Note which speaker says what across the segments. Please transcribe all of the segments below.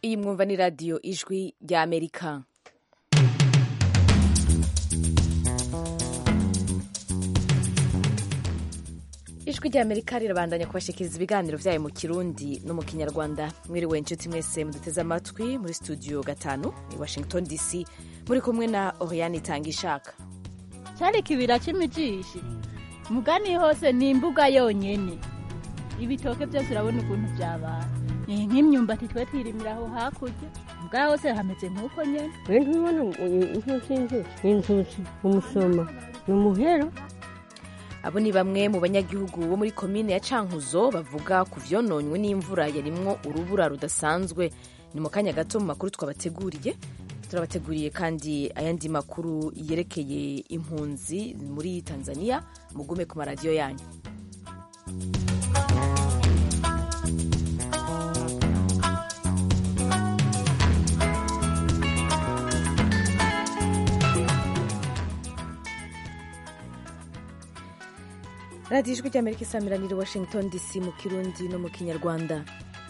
Speaker 1: iyi mwumva ni radiyo ijwi rya amerika ijwi rya amerika rirabandanya kubashikiriza ibiganiro byayo mu kirundi no mu kinyarwanda mwiriwe inshuti mwese muduteze amatwi muri studio gatanu i washington dc muri kumwe na oriane itanga ishaka
Speaker 2: cyari ikibira cy'imijishi mugani hose ni imbuga yonyene ibitoke byose urabona ukuntu byabaye ni nk'imyumbati twe twirimira aho hakurya bwa hose hameze nk'uko nyene
Speaker 3: we ntubona inzuzi inzuzi inzuzi umusoma ni umuhero
Speaker 1: abo ni bamwe mu banyagihugu bo muri komine ya cankuzo bavuga ku vyononywe n'imvura yarimwo urubura rudasanzwe ni mu kanya gato mu makuru twabateguriye turabateguriye kandi ayandi makuru yerekeye impunzi muri tanzania mugume ku maradiyo yanyu radiyo ijwi ry'amerika isamiranira washington dc mu kirundi no mu kinyarwanda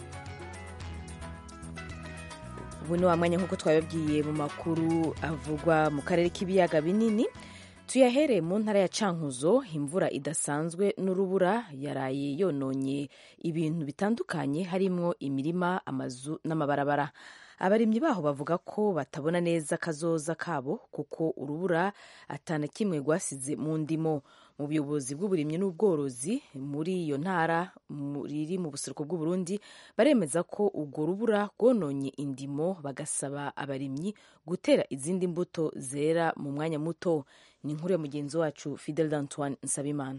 Speaker 1: ubu ni wa mwanya nk'uko twabibabwiye mu makuru avugwa mu karere k'ibiyaga binini tuyahereye mu ntara ya cankuzo imvura idasanzwe n'urubura yaraye yononye ibintu bitandukanye harimo imirima amazu n'amabarabara abarimyi baho bavuga ko batabona neza kazoza kabo kuko urubura atana kimwe rwasize mu ndimo mu buyobozi bw'uburimyi n'ubworozi muri iyo ntara riri mu buseruko bw'uburundi baremeza ko urwo rubura rwononye indimo bagasaba abarimyi gutera izindi mbuto zera mu mwanya muto ni inkuru ya mugenzi wacu fidel d'antoine nsabimana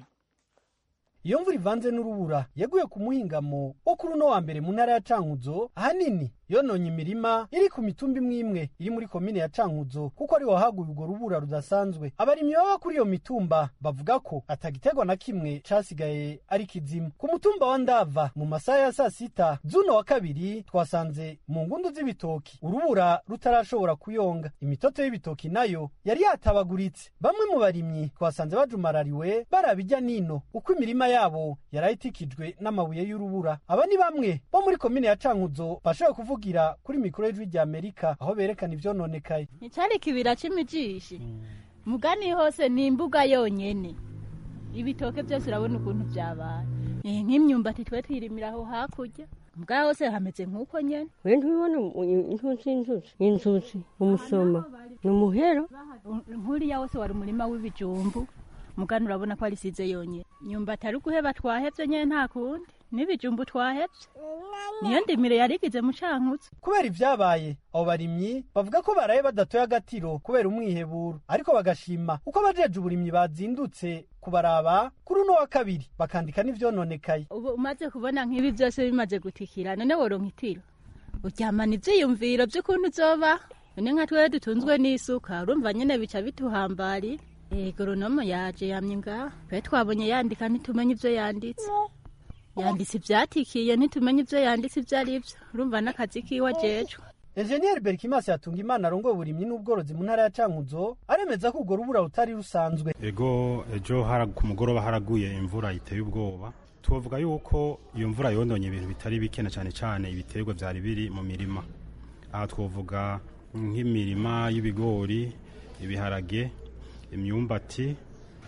Speaker 4: iyo mvura ivanze n'urubura yaguye ku muhingamo wo kuri uno wa mbere mu ntara ya cankuzo ahanini yononye imirima iri ku mitumba imwe imwe iri muri komine ya cankuzo kuko ari wahaguye urwo rubura rudasanzwe abarimyi baba kuri iyo mitumba bavuga ko atagiterwa na kimwe casigaye ari kizimu ku mutumba wa ndava mu masaha ya saa sita z'uno wa kabiri twasanze mu ngundu z'ibitoki urubura rutarashobora kuyonga imitoto y'ibitoki nayo yari yatabaguritse bamwe mu barimyi twasanze bajumarariwe baraba ijya nino uko imirima yabo yarayitikijwe n'amabuye y'urubura aba ni bamwe bo muri komine ya cankuzo bashoboye kuvugira kuri mikoro y'ijwi rya amerika aho berekana ivyononekaye
Speaker 2: nticyari ikibira cy'imijishi mugani hose ni imbuga yonyene ibitoke byose urabona ukuntu byabaye ni nk'imyumbati twe twirimira aho hakurya bwa hose hameze nk'uko nyene
Speaker 3: we ntubona inzuzi inzuzi inzuzi umusoma ni umuhero
Speaker 2: nkuriya wose wari umurima w'ibijumbu mugani urabona ko arisize yonyene myumbati ari guheba twahevye nyene nta kundi n'ibijumbu twahevye niyo ndimiro yarigize mu cankutse
Speaker 4: kubera ivyabaye abo barimyi bavuga ko baraye badatoye agatiro kubera umwiheburo ariko bagashima uko abajeje uburimyi bazindutse kubaraba kuri uno wa kabiri bakandika n'ivyononekaye
Speaker 2: ubu umaze kubona nk'ibi vyose bimaze gutikira none woronka itiro uryamana ivyiyumviro vy'ukuntu uzoba none nka twewe dutunzwe n'isuka urumva nyene bica bituhambarira egoronomo yaje yamye ngaha twe twabonye yandika ntitumenye ivyo yanditse yanditse ivyatikiye ntitumenye ivyo yanditse ivyo ari vyo urumva n'akazi kiwe ajejwe
Speaker 4: enjeniyeri berikimasi yatunga imana arongoye uburimyi n'ubworozi mu ntara ya cankuzo aremeza ko urwo rubura rutari rusanzwe
Speaker 5: ego ejo ku mugoroba haraguye imvura iteye ubwoba tuvuga yuko iyo mvura yononye ibintu bitari bike na cyane cyane ibiterwa vyari biri mu mirima aha twovuga nk'imirima y'ibigori ibiharage imyumbati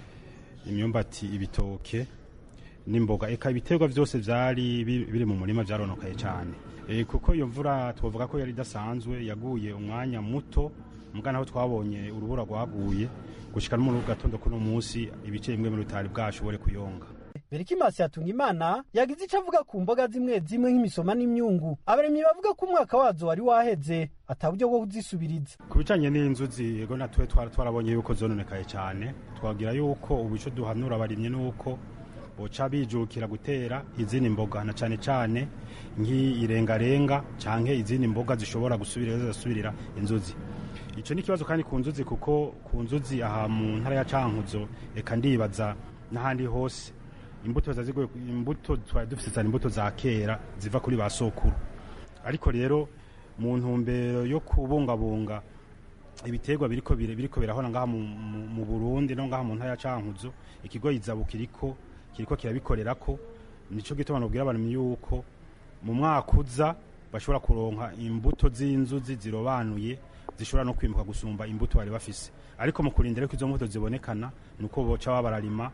Speaker 5: imyumbati ibitoke n'imboga eka ibiterwa byose byari biri mu murima byaronokaye cyane e, kuko iyo mvura twavuga ko yari idasanzwe yaguye umwanya muto mugana aho twabonye urubura rwaguye gushika no mu gatondo kuno munsi ibice bimwe muri bitari bwashobore kuyonga
Speaker 4: berikimasi yatunga imana yagize icyo avuga ku mboga zimwe zimwe nk'imisoma n'imyungu abaremyi bavuga ko umwaka wazo wari waheze ata buryo bwo kuzisubiriza
Speaker 5: ku bijanye n'inzuzi ego natwe twari twarabonye yuko zononekaye cyane twagira yuko ubu ico duhanura abarimyi nuko boca bijukira gutera izindi mboga na cane cane nk'irengarenga canke izindi mboga zishobora gusubira zisubirira inzuzi ico ni ikibazo kandi ku nzuzi kuko ku nzuzi aha mu ntara ya cankuzo eka ndibaza n'ahandi hose imbuto zazigoye imbuto twari dufite cyane imbuto za kera ziva kuri ba sokuru ariko rero mu ntumbero yo kubungabunga ibiterwa biriko biriko birahona ngaha mu Burundi no ngaha mu ntara ya Cankuzo ikigo izabu kiriko kiriko kirabikorerako nico gituma nobwira abantu yuko mu mwaka uza bashobora kuronka imbuto z'inzuzi zirobanuye zishobora no kwimuka gusumba imbuto bari bafise ariko mu kurindira ko izo mbuto zibonekana ni uko boca baba bararima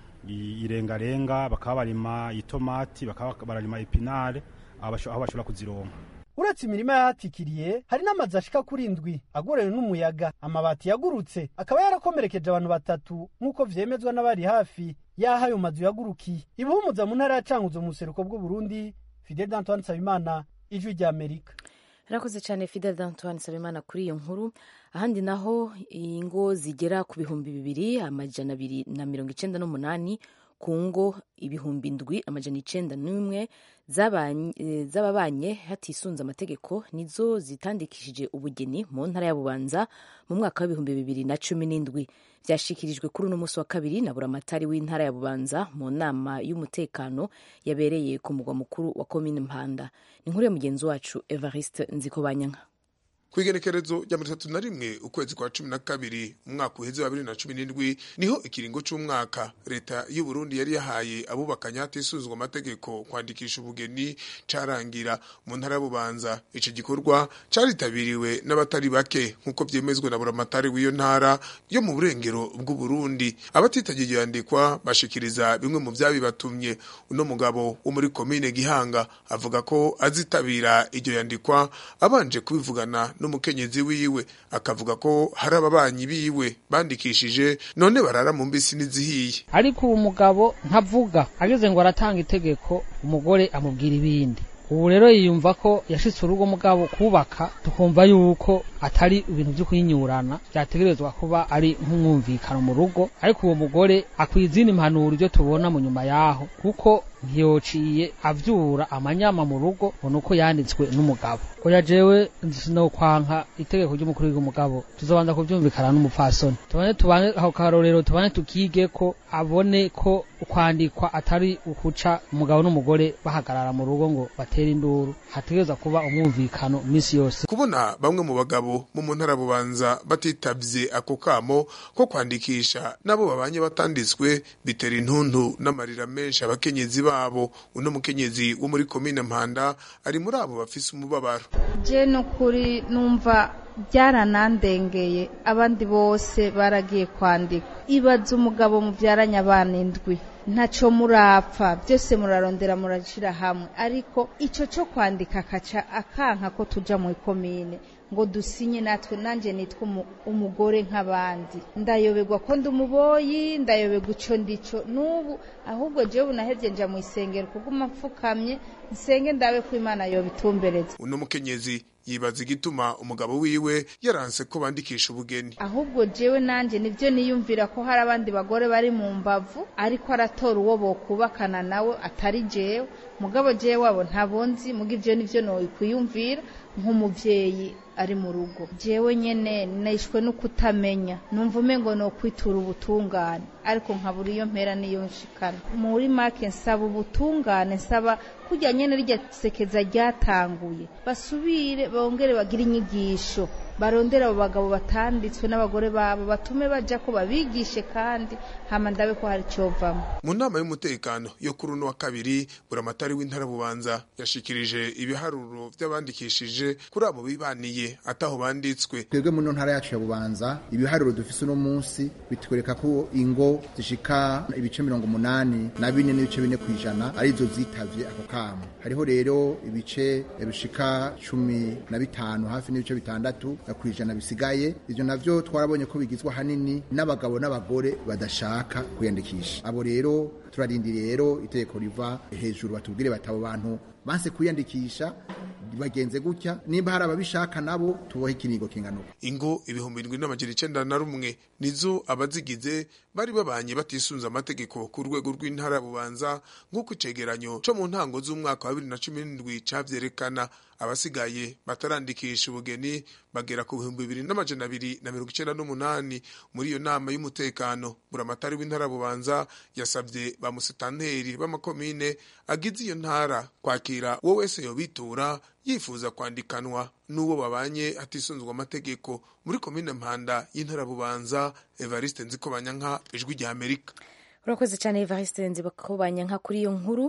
Speaker 5: i- irengarenga bakaba barima itomati bakaba bararima epinare aho basho- aho bashobora kuzironka
Speaker 4: uretse imirima yahatikiriye hari n'amazu ashika kuri indwi agorewe n'umuyaga amabati yagurutse akaba yarakomerekeje abantu batatu nk'uko vyemezwa n'abari hafi y'aho ayo mazu yagurukiye ibuhumuza mu ntara ya cankuzo mu buseruko bw'uburundi fidel d'antoine nsabimana ijwi ry'amerika
Speaker 1: Rakoze cyane Fidel d'Antoine Sabimana kuri iyo nkuru ahandi naho ingo zigera ku bihumbi bibiri amajana abiri na mirongo icenda n'umunani ku ngo ibihumbi ndwi amajana icenda n'umwe zabanye- eh, z'ababanye hatisunze amategeko nizo zitandikishije ubugeni mu ntara ya Bubanza mu mwaka w'ibihumbi bibiri na cumi n'indwi byashikirijwe kuri uno munsi wa kabiri na buramatari w'intara ya Bubanza mu nama y'umutekano yabereye ku mugwa mukuru wa komine Mpanda ni inkuru ya mugenzi wacu Evariste Nzikobanyanka
Speaker 6: kw'igenekerezo rya mirongo itatu na rimwe ukwezi kwa cumi na kabiri umwaka uheze wa bibiri na cumi n'indwi niho ikiringo c'umwaka leta y'u Burundi yari yahaye abubakanye hatisuzwa amategeko kwandikisha ubugeni carangira mu ntara ya Bubanza ico gikorwa caritabiriwe n'abatari bake nk'uko vyemezwa na buramatari w'iyo ntara yo mu burengero bw'u Burundi abatitagiye yandikwa bashikiriza bimwe mu vyabibatumye uno mugabo wo muri komine Gihanga avuga ko azitabira iryo yandikwa abanje kubivugana n'umukenyezi wiwe akavuga ko hari ababanyi biwe bandikishije none barara mu mbisi n'izihiye
Speaker 7: ariko uwo mugabo ntavuga ageze ngo aratanga itegeko umugore amubwira ibindi ubu rero yiyumva ko yashitse urugo mugabo kubaka tukumva yuko atari ibintu vyo kuyinyurana vyategerezwa kuba ari nk'umwumvikano mu rugo ariko uwo mugore akwiye izindi impanuro ivyo tubona mu nyuma yaho kuko ntiyociye avyura amanyama mu rugo ngo nuko yanditswe n'umugabo oya jewe sinokwanka itegeko ry'umukuru w'umugabo tuzobanza kuvyumvikana n'umupfasoni tubane tubane aho karorero tubane tukige ko abone ko kwandikwa atari ukuca umugabo n'umugore bahagarara mu rugo ngo batere induru hategerezwa kuba umwumvikano misi yose
Speaker 6: kubona bamwe mu bagabo bo mu ntara ya bubanza batitavye ako kamo ko kwandikisha n'abo babanye batanditswe bitera intuntu n'amarira menshi abakenyezi babo uno mukenyezi wo muri komine mpanda ari muri abo bafise umubabaro
Speaker 8: je nukuri numva byaranandengeye abandi bose baragiye kwandikwa ibaza umugabo mubyaranye abana indwi ntaco murapfa byose murarondera murashira hamwe ariko ico co kwandika akaca akanka ko tuja mu ikomine ngo dusinye natwe nanje nitwa umu- umugore nk'abandi ndayoberwa ko ndi umuboyi ndayoberwa ico ndico n'ubu ahubwo jewe nahevye nja mu isengero kuguma mfukamye nsenge ndabe ko imana yobitumbereza
Speaker 6: uno mukenyezi yibaza igituma umugabo wiwe yaranse ko bandikisha ubugeni
Speaker 8: ahubwo jewe nanje nivyo niyumvira ko hari abandi bagore bari mu mbavu ariko aratora uwo bokubakana nawe atari jewe mugabo jewe wabo ntabonzi muga ivyo nivyo nokwiyumvira nk'umuvyeyi ari mu rugo jewe nyene nishwe no kutamenya numva umengo no kwitura ubutungane ariko nkabura iyo mpera niyo nshikana muri make nsaba ubutungane nsaba kurya nyene rirya sekeza ryatanguye basubire bongere bagire inyigisho barondera abo bagabo batanditswe n'abagore babo batume baja ko babigishe kandi hama ndabe ko hari covamwo
Speaker 6: mu nama y'umutekano yo kuri uno wa kabiri buramatari w'intara bubanza yashikirije ibiharuro vy'abandikishije kuri abo bibaniye ataho banditswe
Speaker 9: twebwe mu ntara yacu ya bubanza ibiharuro dufise uno munsi bitwereka ko ingo zishika ibice mirongo umunani na bine n'ibice bine kw'ijana arizo zitavye ako kamo hariho rero ibice bishika cumi na bitanu hafi n'ibice bitandatu kw'ijana bisigaye ivyo navyo twarabonye ko bigizwe ahanini n'abagabo n'abagore badashaka kwiyandikisha abo rero turarindiriye rero itegeko riva hejuru batubwire bati abo bantu banse kwiyandikisha bagenze gutya nimba hari ababishaka nabo tubohe ikinigo kingana uko
Speaker 6: ingo ibihumbi indwi n'amajana icenda na rumwe nizo abazigize bari babanye batisunze amategeko ku rwego rw'intara ya bubanza nk'uko icegeranyo co mu ntango z'umwaka wa bibiri na cumi n'indwi cavyerekana abasigaye batarandikisha ubugeni bagera ku bihumbi bibiri n'amajana abiri na mirongo icenda n'umunani muri iyo nama y'umutekano buramatari w'intara ya bubanza yasabye ba musitanteri b'amakomine agize iyo ntara kwakira uwo wese yobitura yifuza kwandikanwa n'uwo babanye hatisunzwe amategeko muri komine mpanda y'intara ya bubanza evariste nzikobanyanka ijwi rya amerika
Speaker 1: urakoze cyane evariste nzibakobanyanka kuri iyo nkuru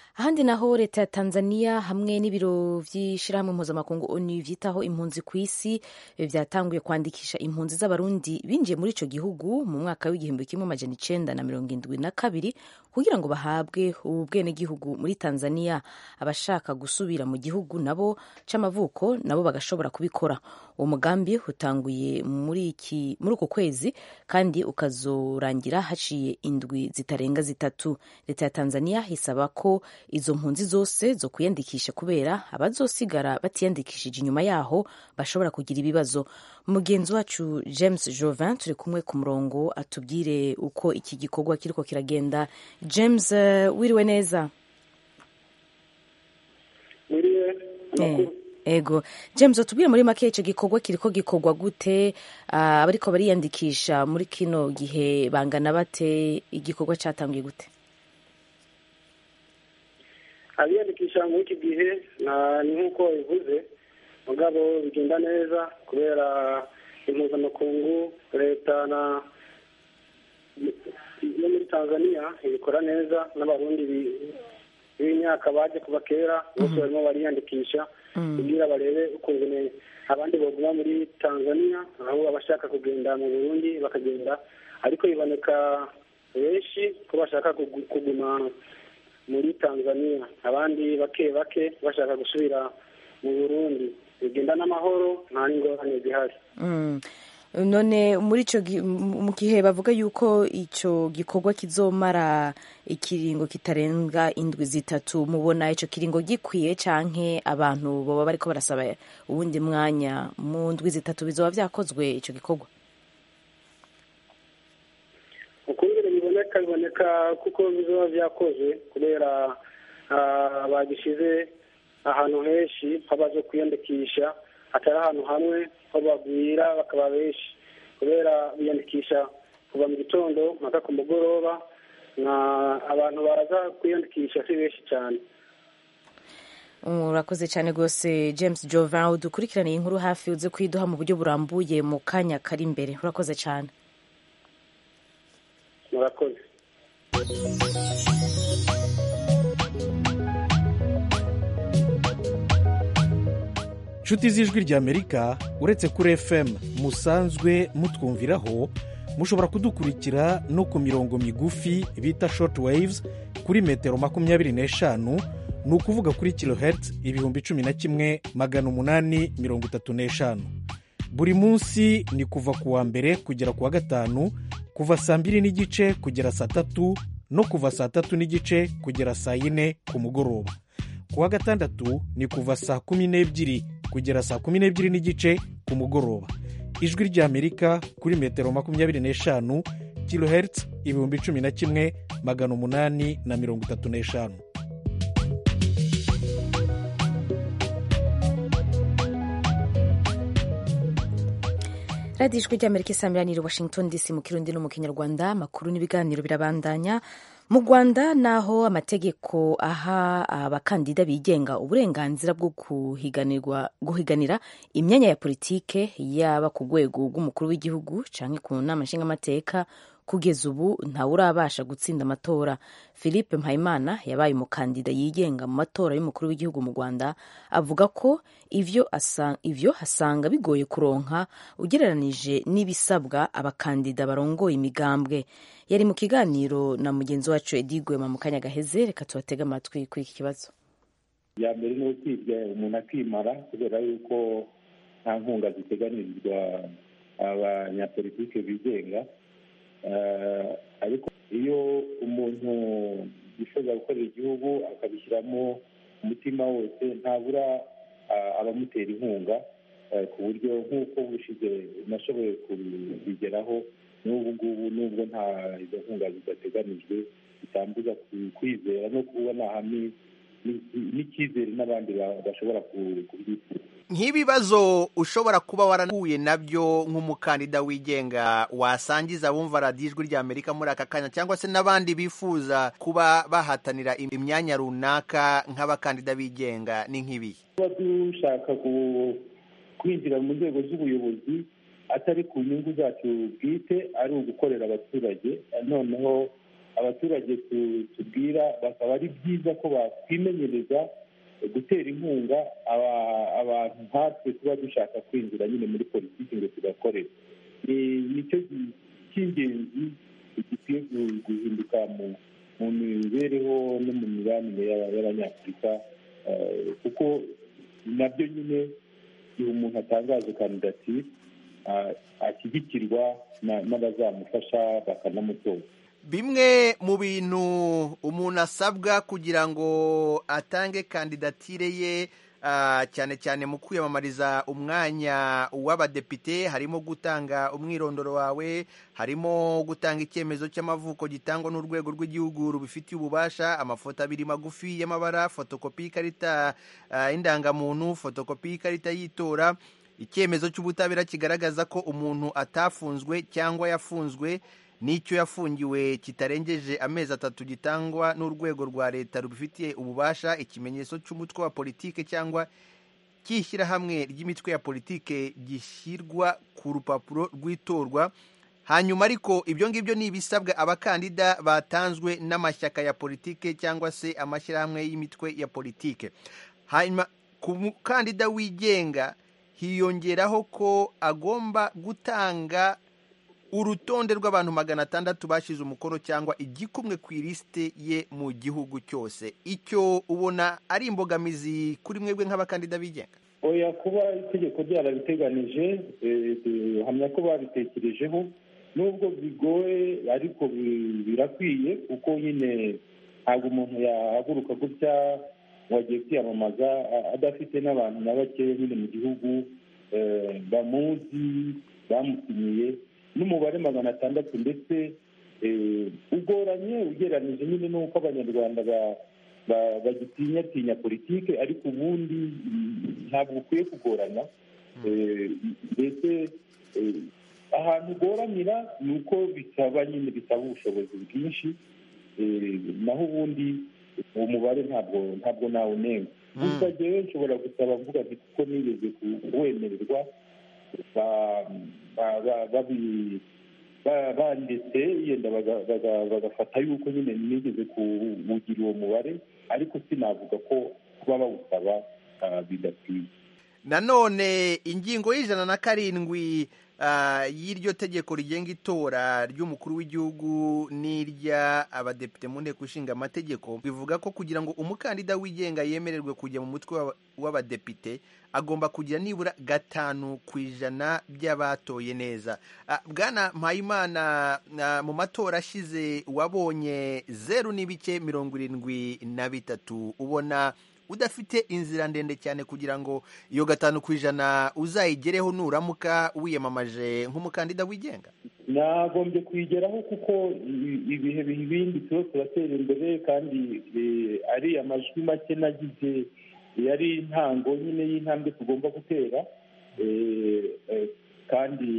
Speaker 1: ahandi naho leta ya tanzania hamwe n'ibiro by'ishyirahamwe mpuzamakungu onu byitaho impunzi ku isi byatanguye kwandikisha impunzi z'abarundi binjiye muri icyo gihugu mu mwaka w'igihumbi kimwe amajana icenda na mirongo indwi na kabiri kugira ngo bahabwe ubwenegihugu muri tanzania abashaka gusubira mu gihugu nabo c'amavuko nabo bagashobora kubikora uwo mugambi utanguye muri iki muri uku kwezi kandi ukazorangira haciye indwi zitarenga zitatu leta ya tanzania isaba ko izo mpunzi zose zo kwiyandikisha kubera abazosigara batiyandikishije inyuma yaho bashobora kugira ibibazo mugenzi wacu james jovin turi kumwe ku murongo atubwire uko iki gikorwa kiriko kiragenda james uh, wiriwe neza ego james utubwire muri make icyo gikorwa kiriko gikorwa gute uh, abariko bariyandikisha muri kino gihe bangana bate igikorwa catanguye gute
Speaker 10: abiyandikisha muri iki gihe ni nk'uko bivuze mugabo bigenda neza kubera impuzamakungu leta na yo muri tanzania ibikora neza n'abarundi b'imyaka baje kuva kera bose barimo bariyandikisha kugira barebe ukuntu abandi baguma muri tanzania aho abashaka kugenda mu burundi bakagenda ariko biboneka benshi ko bashaka kuguma muri tanzania abandi bake bake bashaka gusubira mu burundi bigenda n'amahoro nta n'ingorane zihari
Speaker 1: none muri icyo mu gihe bavuga yuko icyo gikorwa kizomara ikiringo kitarenga indwi zitatu mubona icyo kiringo gikwiye canke abantu baba bariko barasaba uwundi mwanya mu ndwi zitatu bizoba vyakozwe icyo gikorwa
Speaker 10: ukungene biboneka biboneka kuko bizoba vyakozwe kubera bagishize ahantu henshi habaje kwiyandikisha atari ahantu hamwe ho bagwira bakaba benshi kubera biyandikisha kuva mu gitondo mpaka ku mugoroba na abantu baza kwiyandikisha si benshi cyane
Speaker 1: urakoze cyane rwose james jovin udukurikiraniye inkuru hafi uze kwiduha mu buryo burambuye mu kanya kari imbere urakoze cyane
Speaker 10: murakoze
Speaker 11: inshuti z'ijwi ry'amerika uretse kuri fm musanzwe mutwumviraho mushobora kudukurikira no ku mirongo migufi bita short waves kuri metero makumyabiri n'eshanu ni ukuvuga kuri kilohertz ibihumbi cumi na kimwe magana umunani mirongo itatu n'eshanu buri munsi ni kuva ku wa mbere kugera ku wa gatanu kuva saa mbiri n'igice kugera saa tatu no kuva saa tatu n'igice kugera saa yine ku mugoroba ku wa gatandatu ni kuva saa kumi n'ebyiri kugera saa kumi n'ebyiri n'igice ku mugoroba ijwi ry'amerika kuri metero makumyabiri n'eshanu kilohertz ibihumbi cumi na kimwe magana umunani na mirongo itatu n'eshanu
Speaker 1: radiyo ijwi ry'amerika isamiraniye washington dc mu kirundi no mu kinyarwanda amakuru n'ibiganiro birabandanya mu rwanda naho amategeko aha abakandida bigenga uburenganzira bwo guhiganira imyanya ya politike yaba ku rwego rw'umukuru w'igihugu cyangwa ku nama nshingamateka kugeza ubu ntawe urabasha gutsinda amatora philippe mpayimana yabaye umukandida yigenga mu matora y'umukuru w'igihugu mu rwanda avuga ko ivyo ivyo asanga bigoye kuronka ugereranije n'ibisabwa abakandida barongoye imigambwe yari mu kiganiro na mugenzi wacu edi gwema mu kanya gaheze reka tubatege amatwi kuri iki kibazo
Speaker 12: iya mbere ni ukwibwa umuntu akimara kubera yuko nta nkunga ziteganirizwa abanyapolitike bigenga ariko iyo umuntu yifuza gukorera igihugu akabishyiramo umutima wose ntabura abamutera inkunga ku buryo nk'uko bushize nashoboye kubigeraho n'ubu ngubu nubwo nta izo nkunga zidateganijwe bitambuza kwizera no kubona hamwe n'icyizere n'abandi bashobora kubyifuza
Speaker 13: nk'ibibazo ushobora kuba warahuye nabyo nk'umukandida wigenga wasangiza abumva radiyo ijwi rya amerika muri aka kanya cyangwa se n'abandi bifuza kuba bahatanira imyanya runaka nk'abakandida bigenga ni nk'ibi
Speaker 12: tuba dushaka kwinjira mu nzego z'ubuyobozi atari ku nyungu zacu bwite ari ugukorera abaturage noneho abaturage tu- tubwira bakaba ari byiza ko bakwimenyereza gutera inkunga aba- abantu nkatwe tuba dushaka kwinjira nyine muri politiki ngo tugakorere Ni- nicyo gi- cy'ingenzi gikwiye gu- guhinduka mu mu mibereho no mu mibanire y'aba- y'abanyafurika eh, kuko nabyo nyine igihe umuntu atangaje kandidatire ah, ashyigikirwa na- n'abazamufasha bakanamutora
Speaker 13: bimwe mu bintu umuntu asabwa kugira ngo atange kandidatire ye ah, cyane cyane mu kwiyamamariza umwanya w'abadepite harimo gutanga umwirondoro wawe harimo gutanga icyemezo cy'amavuko gitangwa n'urwego rw'igihugu rubifitiye ububasha amafoto abiri magufi y'amabara fotokopi y'ikarita ah, y'indangamuntu fotokopi y'ikarita y'itora icyemezo cy'ubutabera kigaragaza ko umuntu atafunzwe cyangwa yafunzwe n'icyo yafungiwe kitarengeje amezi atatu gitangwa n'urwego rwa leta rubifitiye ububasha ikimenyetso cy'umutwe wa politike cyangwa cy'ishyirahamwe ry'imitwe ya politike gishyirwa ku rupapuro rw'itorwa hanyuma ariko ibyo ngibyo ni ibisabwa abakandida batanzwe n'amashyaka ya politike cyangwa se amashyirahamwe y'imitwe ya politike hanyuma ku mukandida wigenga hiyongeraho ko agomba gutanga urutonde rw'abantu magana atandatu bashyize umukono cyangwa igikumwe ku ilisite ye mu gihugu cyose icyo ubona ari imbogamizi kuri mwebwe nk'abakandida bigenga
Speaker 12: oya kuba itegeko ryarabiteganije eh, eh, hamya ko babitekerejeho nubwo bigoye ariko bi- birakwiye kuko nyine ntabwo umuntu yahaguruka gutya ngo agiye kwiyamamaza a- adafite n'abantu na bakeya nyine mu gihugu eh, bamuzi bamusinyiye n'umubare magana atandatu ndetse eh, ugoranye ugereranyije nyine n'uko abanyarwanda ba- ba- bagitinyatinya politike ariko ubundi mm, ntabwo ukwiye kugorana Eh, mbese eh, ahantu ugoranira ni uko bisaba nyine bisaba ubushobozi bwinshi Eh, naho ubundi uwo mubare ntabwo ntabwo nawunenga gusa jyewe nshobora gusaba mvuga nti kuko nigeze kuwemererwa ba- ba- ba- babi- ba- banditse yenda baga- baga- bagafata yuko nyine nigeze kuwugira uwo mubare ariko sinavuga ko kuba bawusaba ah, bidakwiye
Speaker 13: nanone ingingo y'ijana na karindwi ah, y'iryo tegeko rigenga itora ry'umukuru w'igihugu n'irya abadepite mu nteko ishinga amategeko bivuga ko kugira ngo umukandida wigenga yemererwe kujya mu mutwe w'aba- w'abadepite agomba kugira nibura gatanu ku ijana by'abatoye neza Ah, bwana mpayimana ah, mu matora ashize wabonye zeru n'ibice mirongo irindwi na bitatu ubona udafite inzira ndende cyane kugira ngo iyo gatanu ku ijana uzayigereho nuramuka wiyamamaje nk'umukandida wigenga
Speaker 12: nagombye kuyigeraho kuko i- ibihe biha ibindi tuba turatera imbere kandi eh, ari amajwi make nagize yari intango nyine y'intambwe tugomba gutera eh, eh, kandi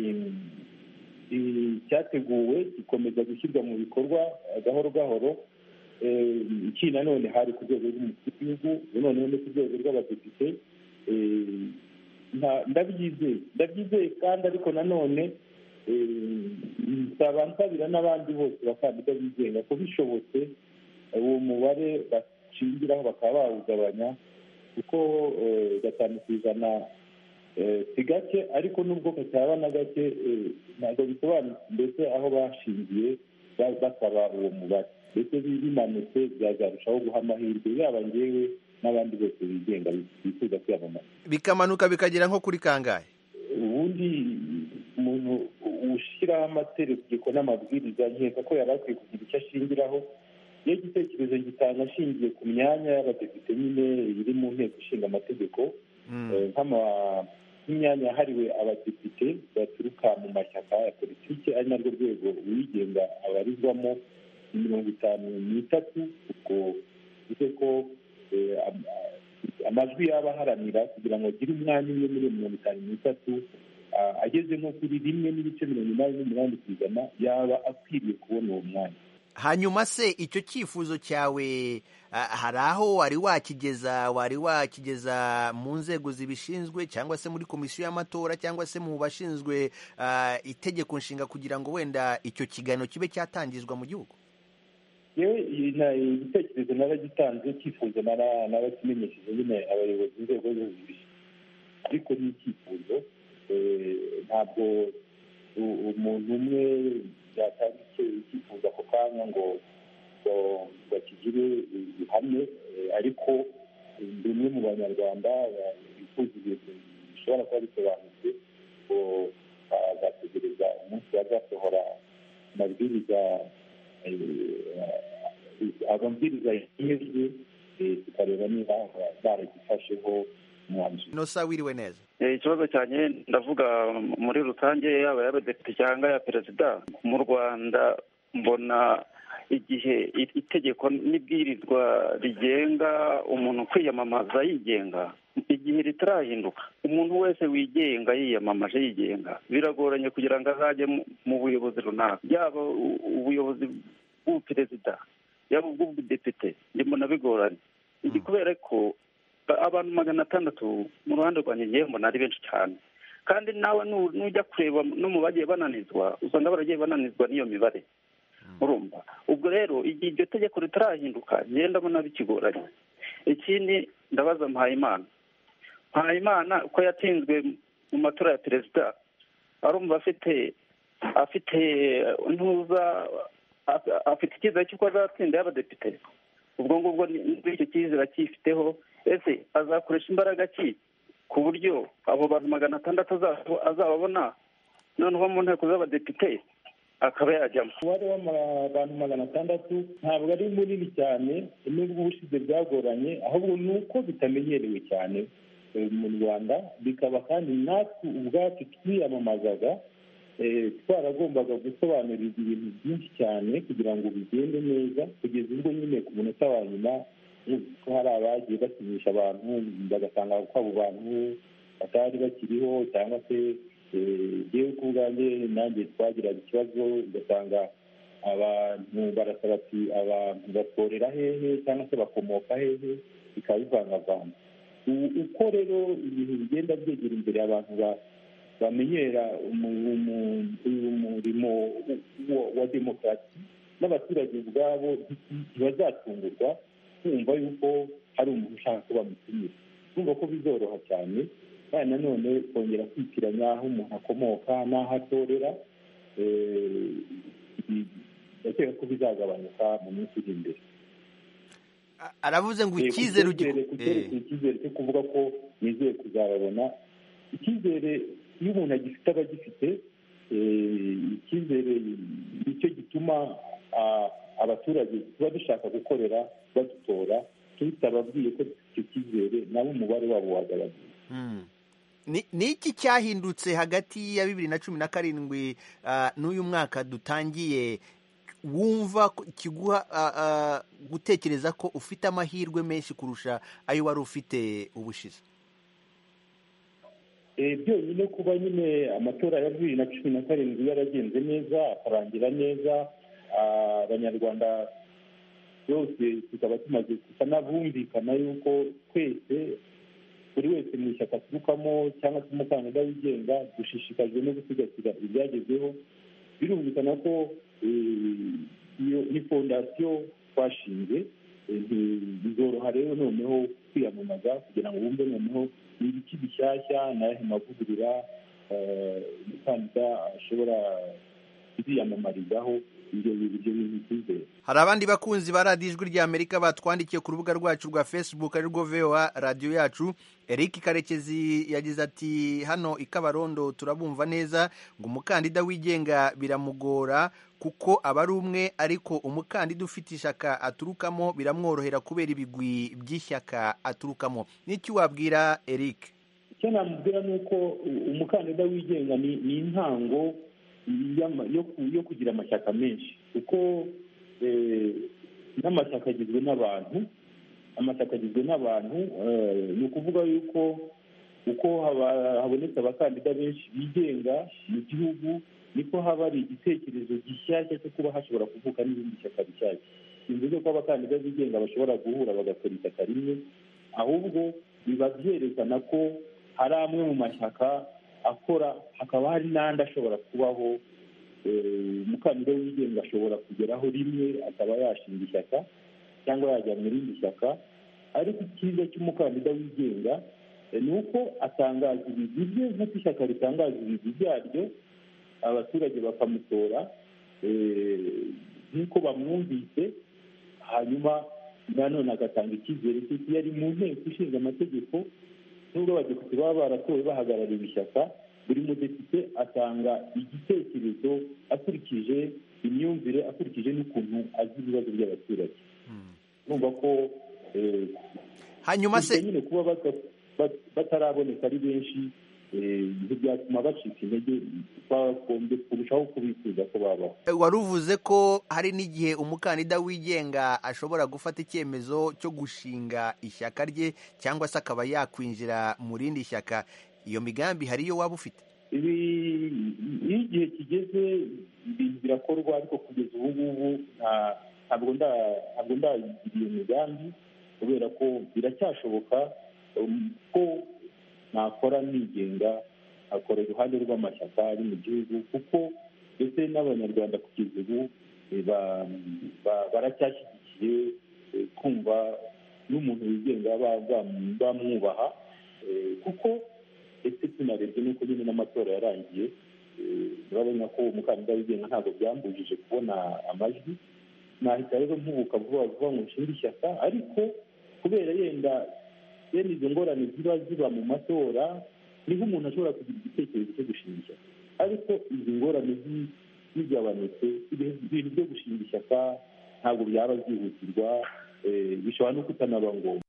Speaker 12: mm, icyateguwe gikomeza gushyirwa mu bikorwa eh, gahoro gahoro Eh, iki nanone hari ku rwego rw'umukuru w'igihugu noneho no ku rwego rw'abadepite Eh, nta- ndabyizeye ndabyizeye kandi ariko nanone eh, nsaba nsabira n'abandi bose bakandida bigenga ko bishobotse eh, uwo mubare bashingiraho bakaba bawugabanya kuko eh, gatanu ku ijana eh, si gake ariko nubwo kataba na gake eh, ntabwo bisobanutse mbese aho bashingiye ba- basaba uwo mubare ndetse bimanutse byazarushaho guha amahirwe yaba ngewe n'abandi bose bigenga bifuza kwiyamamaza
Speaker 13: bikamanuka bikagera nko kuri kangahe
Speaker 12: ubundi umuntu ushyiraho amategeko n'amabwiriza nkeka ko yari akwiye kugira icyo ashingiraho iyo igitekerezo gitanga ashingiye ku myanya y'abadepite nyine iri mu nteko ishinga amategeko eh, nk'ama- nk'imyanya yahariwe abadepite baturuka mu mashyaka ya politiki ari narwo rwego uwigenga abarizwamo ni mirongo itanu n'itatu ubwo bivuze ko eh, am- amajwi yaba aharanira kugira ngo agire umwanya umwe muri iyo mirongo itanu n'itatu ah, ageze nko kuri rimwe n'ibice mirongo inani n'umunani ku ijana yaba akwiriye kubona uwo mwanya
Speaker 13: hanyuma se icyo cyifuzo cyawe ah, hari aho wari wakigeza wari wakigeza mu nzego zibishinzwe cyangwa se muri komisiyo y'amatora cyangwa se mu bashinzwe ah, itegeko nshinga kugira ngo wenda icyo kiganiro kibe cyatangizwa mu gihugu
Speaker 12: yewe igitekerezo naragitanze icyifuzo narakimenyesheje nyine abayobozi inzego zo hejuru ariko ni icyifuzo ntabwo umuntu umwe yatanga icyifuzo ako kanya ngo bakigire ihame ariko bimwe mu banyarwanda bifuza ibintu bishobora kuba bisobanutse ngo bazategereza umunsi bazasohora amabwiriza amabwiriza yemejwe tukareba niba baragifasheho umwanzuro
Speaker 13: nosa wiriwe neza
Speaker 14: ikibazo cyanjye ndavuga muri rusange yaba y'abadepite cyangwa ya perezida mu rwanda mbona igihe itegeko n'ibwirizwa rigenga umuntu kwiyamamaza yigenga igihe ritarahinduka umuntu wese wigenga yiyamamaje yigenga biragoranye kugira ngo azajye mu buyobozi runaka yaba ubuyobozi bw'ubuperezida yaba ubw'ubudepite mbona bigoranye iki kubera ko abantu magana atandatu mu ruhande rwanjye ngewe mbona ari benshi cyane kandi nawe nujya kureba no mu bagiye bananizwa usanga baragiye bananizwa n'iyo mibare urumva ubwo rero igihe iryo tegeko ritarahinduka ngenda ndabona bikigoranye ikindi ndabaza mpayimana mpayimana ko yatsinzwe mu matora ya perezida arumva afite afite ntuza afite icyizere cy'uko azatsinda y'abadepite ubwo ngubwo icyo cyizere akifiteho ese azakoresha imbaraga ki ku buryo abo bantu magana atandatu azababona noneho mu nteko z'abadepite akaba yajyamo
Speaker 12: umubare w'abantu magana atandatu ntabwo ari munini cyane nubwo ubushize bwagoranye ahubwo ni uko bitamenyerewe cyane mu rwanda bikaba kandi natwe ubwacu twiyamamazaga twaragombaga gusobanurirwa ibintu byinshi cyane kugira ngo bigende neza kugeza ubwo nyine ku munota wa nyuma ko hari abagiye basinyisha abantu bagasanga ko abo bantu batari bakiriho cyangwa se yewe ku bwanjye nanjye twagiraga ikibazo ugasanga abantu barasaba ati abantu batorera hehe cyangwa se bakomoka hehe bikaba bivangavanga uko rero ibintu bigenda byegera imbere abantu bamenyera umurimo wa demokarasi n'abaturage ubwabo ntibazatungurwa kumva yuko hari umuntu ushaka ko bamutumira kumva ko bizoroha cyane kandi nanone kongera kwitiranya aho umuntu akomoka n'aho atorera ndakeka ko bizagabanuka mu minsi iri imbere
Speaker 13: aravuze ngo icyizere
Speaker 12: icyizere cyo kuvuga ko nizeye kuzababona icyizere iyo umuntu agifite aba agifite icyizere nicyo gituma abaturage tuba dushaka gukorera badutora tutababwiye ko icyo cyizere nabo umubare wabo wagabanuka
Speaker 13: ni iki cyahindutse hagati ya bibiri na cumi na karindwi n'uyu mwaka dutangiye wumva kiguha gutekereza ko ufite amahirwe menshi kurusha ayo wari ufite ubushize
Speaker 12: byonyine kuba nyine amatora ya bibiri na cumi na karindwi yaragenze neza akarangira neza abanyarwanda bose tukaba tumaze gusa n'abumvikana yuko twese buri wese mu ishyaka aturukamo cyangwa se umukandida wigenga dushishikajwe no gusigasira ibyagezweho birumvikana ko iyo ni fondasiyo twashinze bizoroha rero noneho kwiyamamaza kugira ngo bumve noneho ni ibiki bishyashya n'ayahe mavugurura umukandida ashobora kuziyamamarizaho ibyo bintu byizere
Speaker 13: hari abandi bakunzi ba radiyo ijwi rya amerika batwandikiye ku rubuga rwacu rwa facebook ari rwo voa radiyo yacu eric karekezi yagize ati hano i kabarondo turabumva neza ngo umukandida wigenga biramugora kuko aba ari umwe ariko umukandida ufite ishyaka aturukamo biramworohera kubera ibigwi by'ishyaka aturukamo n'icyo wabwira eric
Speaker 12: icyo namubwira ni uko umukandida wigenga ni intango yo kugira amashyaka menshi kuko n'amashyaka agizwe n'abantu amashyaka agizwe n'abantu ni ukuvuga yuko uko habonetse abakandida benshi bigenga mu gihugu niko haba hari igitekerezo gishyashya cyo kuba hashobora kuvuka n'ibindi shyaka bishyashya simvuze ko abakandida bigenga bashobora guhura bagakora ishyaka rimwe ahubwo biba byerekana ko hari amwe mu mashyaka akora hakaba hari n'andi ashobora kubaho umukandida wigenga ashobora kugeraho rimwe akaba yashinga ishyaka cyangwa yajya mu rindi shyaka ariko icyiza cy'umukandida wigenga ni uko atangaza ibigwi bye nk'uko ishyaka ritangaza ibigwi byaryo abaturage bakamutora nk'uko bamwumvise hanyuma nanone agatanga icyizere cy'uko iyo ari mu nteko ishinga amategeko nubwo abadepite baba baratowe bahagarariye ishyaka buri mudepite atanga igitekerezo akurikije imyumvire akurikije n'ukuntu azi ibibazo by'abaturage urumva ko
Speaker 13: hanyuma se
Speaker 12: nyine kuba bataraboneka ari benshi ntibyatuma bacika intege twagombye kurushaho kubifuza ko babaho
Speaker 13: wari uvuze ko hari n'igihe umukandida wigenga ashobora gufata icyemezo cyo gushinga ishyaka rye cyangwa se akaba yakwinjira mu rindi shyaka iyo migambi hari iyo waba ufite
Speaker 12: ibi iyo igihe kigeze ibintu birakorwa ariko kugeza ubu ngubu ntabwo ndayigira iyo migambi kubera ko biracyashoboka ko nakora nigenga akora iruhande rw'amashyaka ari mu gihugu kuko ndetse n'abanyarwanda kugeza ubu baracyashyigikiye kumva n'umuntu wigenga bamwubaha kuko ndetse tunarebye n'uko nyine n'amatora yarangiye urabona ko umukandida wigenga ntabwo byambujije kubona amajwi nahita rero mpubuka vuba vuba ngo nshinge ishyaka ariko kubera yenda bene izo ngorane ziba ziba mu matora niho umuntu ashobora kugira igitekerezo cyo gushinga ishyaka ariko izi ngorane zigabanutse ibintu byo gushinga ishyaka ntabwo byaba byihutirwa bishobora no kutanaba ngombwa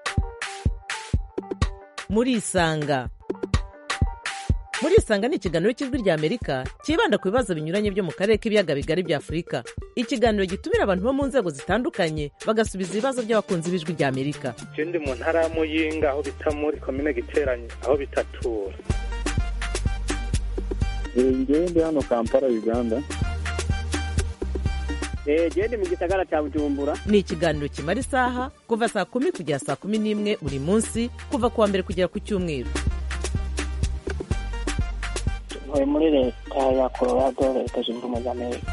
Speaker 15: murisanga murisanga ni ikiganiro cy'ijwi rya amerika cyibanda ku bibazo binyuranye byo mu karere k'ibiyaga bigari bya afurika ikiganiro gitumira abantu bo mu nzego zitandukanye bagasubiza ibibazo by'abakunzi b'ijwi rya amerika
Speaker 16: icyo ndi mu ntara ya muyinga aho bita muri komine giteranye aho bitatura
Speaker 17: ngewe ndi hano kampala uganda
Speaker 18: genda mu gisagara cya bujumbura
Speaker 15: ni ikiganiro kimara isaha kuva saa kumi kugera saa kumi n'imwe buri munsi kuva ku wa mbere kugera ku cyumweru
Speaker 19: ntuye muri leta ya colorado leta zunze ubumwe za amerika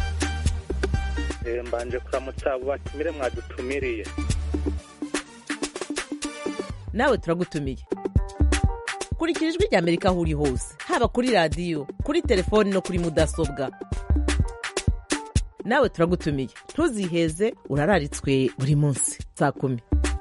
Speaker 16: mbanje kuramutsa abo batumire mwadutumiriye
Speaker 15: nawe turagutumiye kurikira ijwi rya amerika aho uri hose haba kuri radiyo kuri telefoni no kuri mudasobwa nawe turagutumiye ntuziheze urararitswe buri munsi saa kumi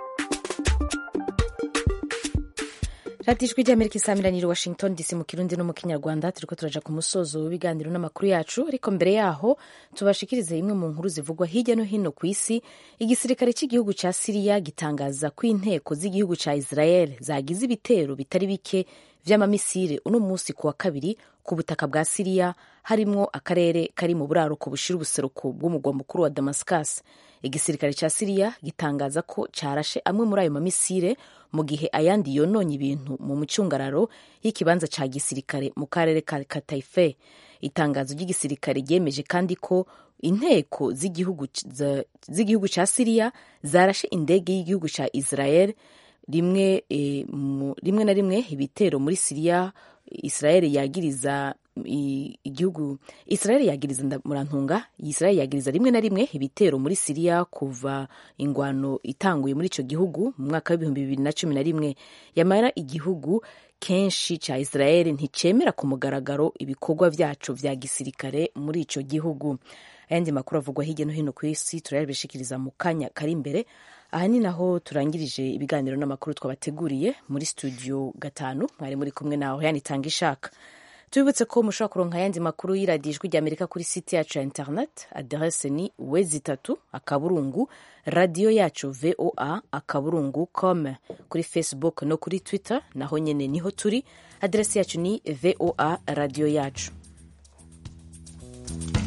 Speaker 1: radiyo ijwi ry'amerika isamiranyiri washington dc mu kirundi no mu kinyarwanda turi ko turaja ku musozo w'ibiganiro n'amakuru yacu ariko mbere yaho tubashikirize imwe mu nkuru zivugwa hirya no hino ku isi igisirikare cy'igihugu cya siriya gitangaza ko inteko z'igihugu cya israel zagize ibitero bitari bike vy'amamisire uno munsi ku wa kabiri ku butaka bwa siriya harimwo akarere kari mu buraruko bushira ubuseruko bw'umugwa mukuru wa damascus igisirikare cya siriya gitangaza ko carashe amwe muri ayo mamisire mu gihe ayandi yononye ibintu mu mucungararo y'ikibanza ca gisirikare mu karere ka kataife itangazo ry'igisirikare ryemeje kandi ko inteko z'igihugu ca siriya zarashe indege y'igihugu ca israel rimwe, e, mu, rimwe na rimwe ibitero muri siriya israel yagiriza igihugu israel yagiriza murantunga israel yagiriza rimwe na rimwe ibitero muri siriya kuva ingwano itanguye muri ico gihugu mu mwaka w'ibihumbi bibiri na cumi na rimwe yamara igihugu kenshi ca israel nticemera ku mugaragaro ibikorwa vyaco vya gisirikare muri ico gihugu ayandi makuru avugwa hirya no hino ku isi turayabishikiriza mu kanya kari imbere aha ni naho turangirije ibiganiro n'amakuru twabateguriye muri studio gatanu mwari muri kumwe nawe yanitanga ishaka tubibutse ko mushobora kuronka ayandi makuru y'iradiyo ijwi rya amerika kuri site yacu ya internet aderese ni wezi itatu akaburungu radiyo yacu voa akaburungu com kuri facebook no kuri twitter naho nyene niho turi aderesi yacu ni voa radiyo yacu